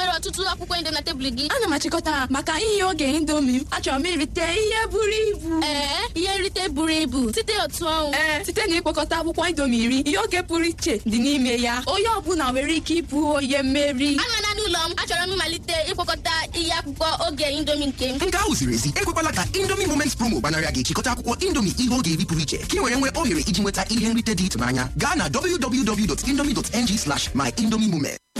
nwere ọtụtụ akwụkwọ inde na tebụl gị ana m achịkọta ha maka ihe oge indomi m achọrọ m irite ihe buru ibu ee ihe nrite buru ibu site otu ọnwụ ee site na ịkpọkọta akwụkwọ indomi iri ihe oge pụrụ iche dị n'ime ya onye ọbụla nwere ike ịbụ onye mmeri anọla n'ụlọ m achọrọ m ịmalite ịkpọkọta ihe akwụkwọ oge indomi nke m nke ahụ ziri ezi ekwekwala ka indomie moments promo gbanarị gị chịkọta akwụkwọ indomie ihe oge eri pụrụ iche ka ị were nwee ohere iji nweta ihe nrite dị ịtụnanya gaa na www.indomie.ng slash my indomie moment